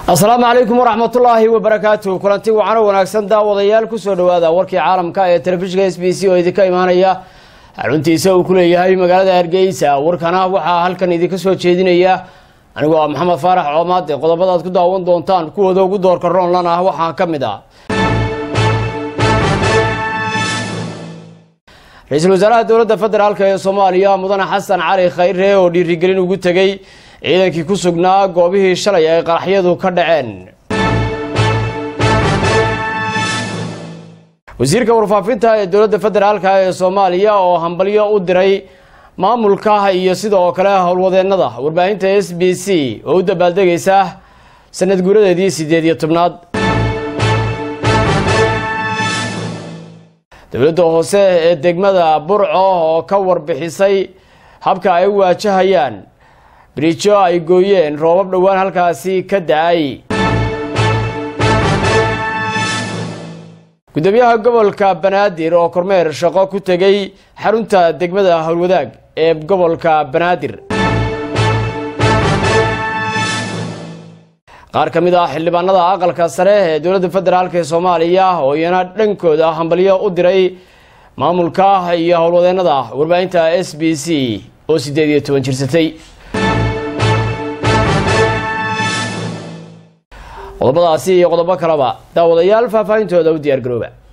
asalaamu calaykum waraxmatullaahi wabarakaatu kulanti wacano wanaagsan daawadayaal kusoo dhowaada warkii caalamka ee telefishinka s b c oo idinka imaanaya xaruntiisa uu ku leeyahay magaalada hargeysa warkana waxaa halkan idinka soo jeedinaya anigoo ah maxamed faarax coomaade qodobada aad ku daawan doontaan kuwooda ugu doorka roonlan ah waxaa ka mid ah ra-iisul wasaaraha dowladda federaalk ee soomaaliya mudane xasan cali khayre oo dhiirigelin ugu tegey ciidankii ku sugnaa goobihii shalay ay qaraxyadu ka dhaceen wasiirka warfaafinta ee dowladda federaalk ee soomaaliya oo hambalyo u diray maamulka iyo sidoo kale howlwadeennada warbaahinta s b c oo u dabaaldegaysa sanad guuradeedii siddeed iyo tobnaad dowladda hoose ee degmada burco oo ka warbixisay habka ay u waajahayaan birijo ay gooyeen roobab dhowaan halkaasi ka da-ay gudoomiyaha gobolka banaadir oo kormeer shaqo ku tegey xarunta degmada howlwadaag ee gobolka banaadir qaar ka mid ah xildhibaanada aqalka sare ee dowladda federaalk ee soomaaliya oo iyana dhankooda hambalyo u diray maamulka iyo howlwadeennada warbaahinta s b c oo siddeed iyo toban jirsatay qodobadaasi iyo qodobo kaleba daawadayaal faahfaahintooda u diyaar garooba